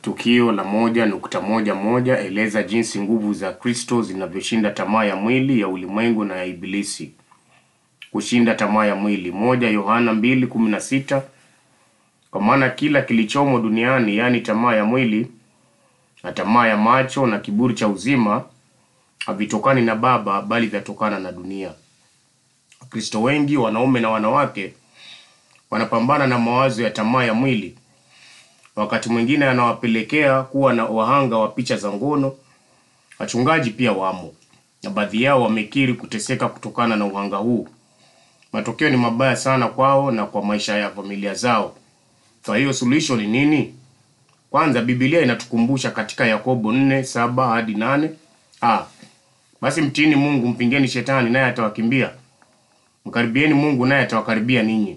Tukio la moja nukta moja moja eleza jinsi nguvu za Kristo zinavyoshinda tamaa ya mwili ya ulimwengu na ya Ibilisi. Kushinda tamaa ya mwili. Moja Yohana mbili kumi na sita kwa maana kila kilichomo duniani, yaani tamaa ya mwili na tamaa ya macho na kiburi cha uzima, havitokani na Baba, bali vyatokana na dunia. Wakristo wengi, wanaume na wanawake, wanapambana na mawazo ya tamaa ya mwili wakati mwingine anawapelekea kuwa na wahanga wa picha za ngono. Wachungaji pia wamo, na baadhi yao wamekiri kuteseka kutokana na uhanga huu. Matokeo ni mabaya sana kwao na kwa maisha ya familia zao. Kwa hiyo suluhisho ni nini? Kwanza, Biblia inatukumbusha katika Yakobo nne saba hadi nane ah, basi mtiini Mungu, mpingeni shetani naye atawakimbia, mkaribieni Mungu naye atawakaribia ninyi.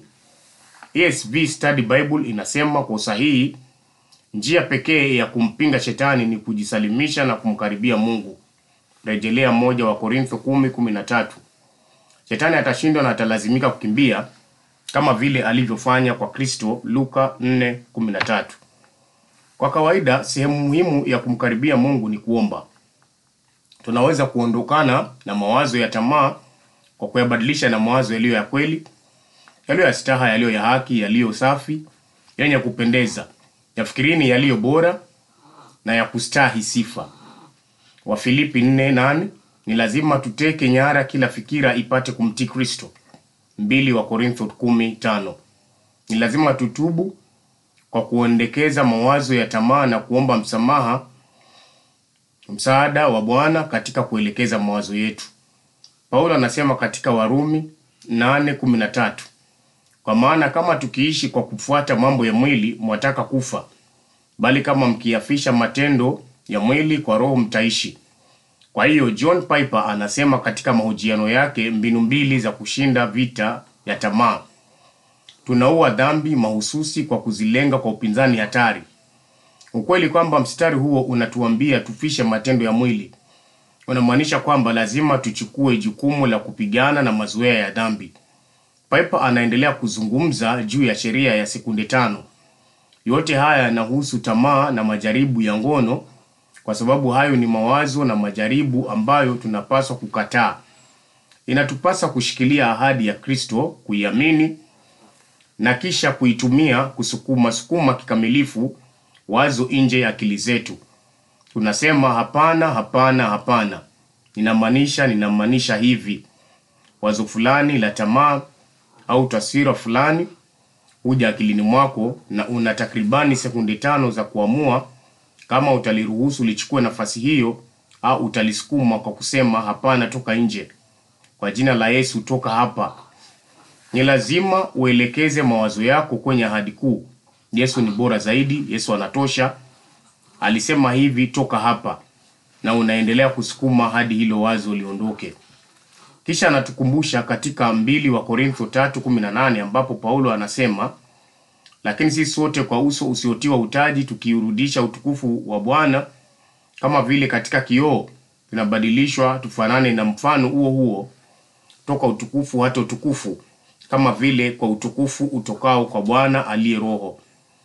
ESV Study Bible inasema kwa usahihi, njia pekee ya kumpinga shetani ni kujisalimisha na kumkaribia Mungu. Rejelea moja wa Korintho kumi kumi na tatu. Shetani atashindwa na atalazimika kukimbia kama vile alivyofanya kwa Kristo, Luka 4:13. Kwa kawaida, sehemu muhimu ya kumkaribia Mungu ni kuomba. Tunaweza kuondokana na mawazo ya tamaa kwa kuyabadilisha na mawazo yaliyo ya kweli, yaliyo ya staha, yaliyo ya haki, yaliyo safi, yenye kupendeza. Yafikirini yaliyo bora na ya kustahi sifa. Wafilipi 4:8 ni lazima tuteke nyara kila fikira ipate kumtii Kristo. mbili wa Korintho 10:5 ni lazima tutubu kwa kuondekeza mawazo ya tamaa na kuomba msamaha, msaada wa Bwana katika kuelekeza mawazo yetu. Paulo anasema katika Warumi 8:13 kwa maana kama tukiishi kwa kufuata mambo ya mwili, mwataka kufa, bali kama mkiafisha matendo ya mwili, kwa roho mtaishi. Kwa hiyo John Piper anasema katika mahojiano yake mbinu mbili za kushinda vita ya tamaa. Tunaua dhambi mahususi kwa kuzilenga kwa upinzani hatari. Ukweli kwamba mstari huo unatuambia tufishe matendo ya mwili unamaanisha kwamba lazima tuchukue jukumu la kupigana na mazoea ya dhambi. Piper anaendelea kuzungumza juu ya sheria ya sekunde tano. Yote haya yanahusu tamaa na majaribu ya ngono kwa sababu hayo ni mawazo na majaribu ambayo tunapaswa kukataa. Inatupasa kushikilia ahadi ya Kristo, kuiamini na kisha kuitumia kusukuma sukuma kikamilifu wazo nje ya akili zetu. Tunasema hapana, hapana, hapana, ninamaanisha, ninamaanisha hivi. Wazo fulani la tamaa au taswira fulani huja akilini mwako na una takribani sekunde tano za kuamua kama utaliruhusu lichukue nafasi hiyo au utalisukuma kwa kusema hapana, toka nje, kwa jina la Yesu, toka hapa. Ni lazima uelekeze mawazo yako kwenye ahadi kuu. Yesu ni bora zaidi, Yesu anatosha, alisema hivi, toka hapa, na unaendelea kusukuma hadi hilo wazo liondoke. Kisha anatukumbusha katika mbili wa Korintho 3:18 ambapo Paulo anasema lakini sisi sote kwa uso usiotiwa utaji tukiurudisha utukufu wa Bwana kama vile katika kioo tunabadilishwa tufanane na mfano huo huo toka utukufu hata utukufu kama vile kwa utukufu utokao kwa Bwana aliye Roho.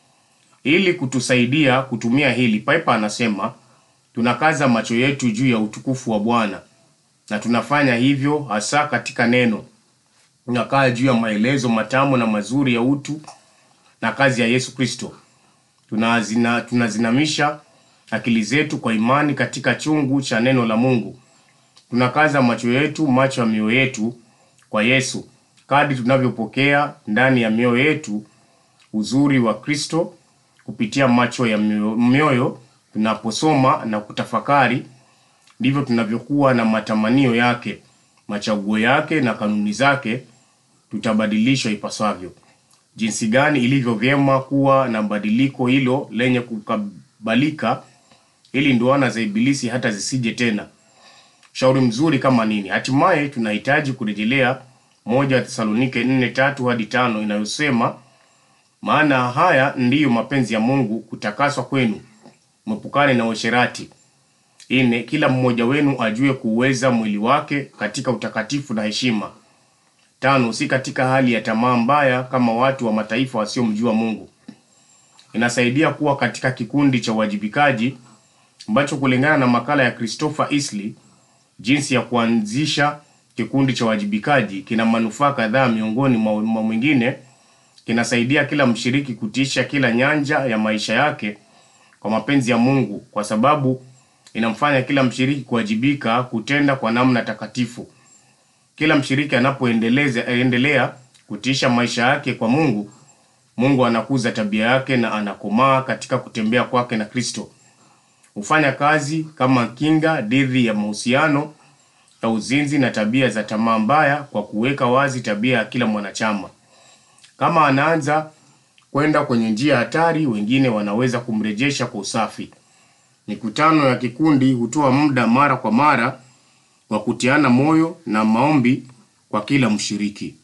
Ili kutusaidia kutumia hili, Piper anasema tunakaza macho yetu juu ya utukufu wa Bwana na tunafanya hivyo hasa katika neno. Tunakaa juu ya maelezo matamu na mazuri ya utu na kazi ya Yesu Kristo. Tunazina, tunazinamisha akili zetu kwa imani katika chungu cha neno la Mungu. Tunakaza macho yetu, macho ya mioyo yetu kwa Yesu, kadri tunavyopokea ndani ya mioyo yetu uzuri wa Kristo kupitia macho ya mioyo, mioyo tunaposoma na kutafakari, ndivyo tunavyokuwa na matamanio yake, machaguo yake na kanuni zake, tutabadilishwa ipasavyo. Jinsi gani ilivyo vyema kuwa na badiliko hilo lenye kukubalika, ili ndoana za Ibilisi hata zisije tena. Shauri mzuri kama nini! Hatimaye tunahitaji kurejelea moja wa Thesalonike 4:3 hadi tano inayosema, maana haya ndiyo mapenzi ya Mungu, kutakaswa kwenu, mwepukane na uasherati. Ine, kila mmoja wenu ajue kuuweza mwili wake katika utakatifu na heshima Tano, si katika hali ya tamaa mbaya kama watu wa mataifa wasiomjua Mungu. inasaidia kuwa katika kikundi cha uwajibikaji ambacho kulingana na makala ya Christopher Isley, jinsi ya kuanzisha kikundi cha uwajibikaji kina manufaa kadhaa. Miongoni mwa mwa mwingine, kinasaidia kila mshiriki kutiisha kila nyanja ya maisha yake kwa mapenzi ya Mungu, kwa sababu inamfanya kila mshiriki kuwajibika kutenda kwa namna takatifu. Kila mshiriki anapoendeleza endelea kutiisha maisha yake kwa Mungu, Mungu anakuza tabia yake na anakomaa katika kutembea kwake na Kristo. Hufanya kazi kama kinga dhidi ya mahusiano ya uzinzi na tabia za tamaa mbaya kwa kuweka wazi tabia ya kila mwanachama. Kama anaanza kwenda kwenye njia hatari, wengine wanaweza kumrejesha kwa usafi. Mikutano ya kikundi hutoa muda mara kwa mara wa kutiana moyo na maombi kwa kila mshiriki.